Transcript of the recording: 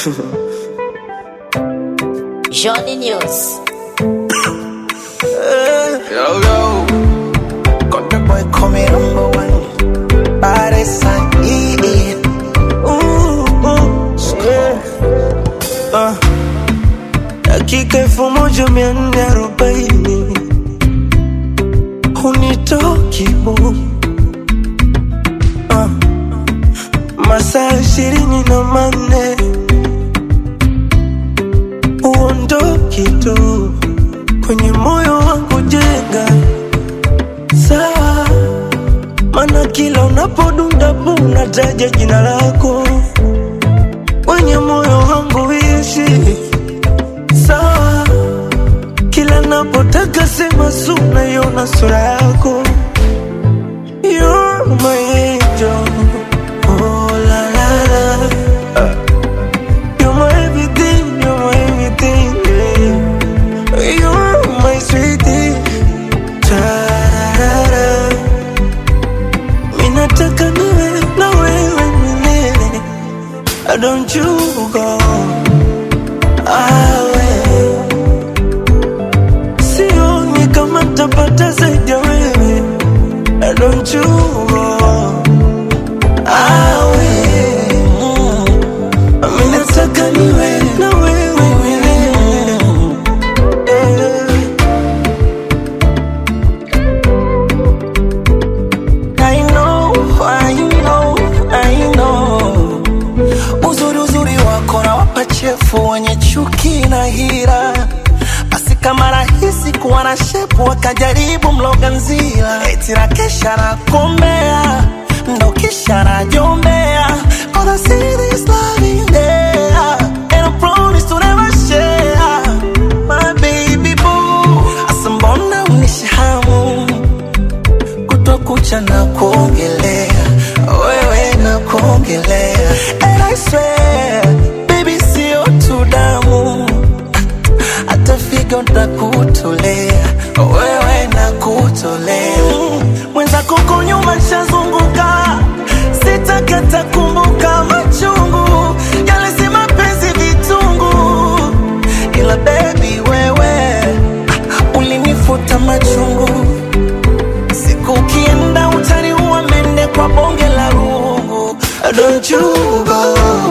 Johnny News. Yo, yo. Country boy coming number one. Body sign, yeah. Ooh, ooh, yeah. Uh, dakika elfu moja mia nne arobaini hunitoki bu uh, masaa ishirini na manne uondoki tu kwenye moyo wangu jenga sawa, mana kila unapodunda bu unataja jina lako kwenye moyo wangu ishi sawa, kila napotaka sema su naiona sura yako You're my angel. Oh, la, la, la. You're my everything, you're my everything, yeah. You're my sweetie. Tararara. Mimi nataka niwe na wewe milele. Don't you go awe. Sioni kama tapata zaidi ya wewe. Don't you go awe. Mimi nataka niwe na wewe milele. Eh. I know, I know, I know. Uzuri uzuri wako na wapachefu wenye chuki na hira, basi kama rahisi kuwa na shepu wakajaribu mloga nzila, eti na kesha na kombea ndo kisha najombea Cause I see this love in there And I promise to never share My baby boo Asa mbona unishahamu kutokucha na kuongelea wewe na kuongelea and I swear baby sio tu damu hata figo ntakutolea wewe na kutolea mwenzako huko nyuma nshazunguka sitakata kumbuka machungu yale si mapenzi vitungu ila baby wewe ah, ulinifuta machungu Siku ukienda utaniua mende kwa bonge la rungu Don't you go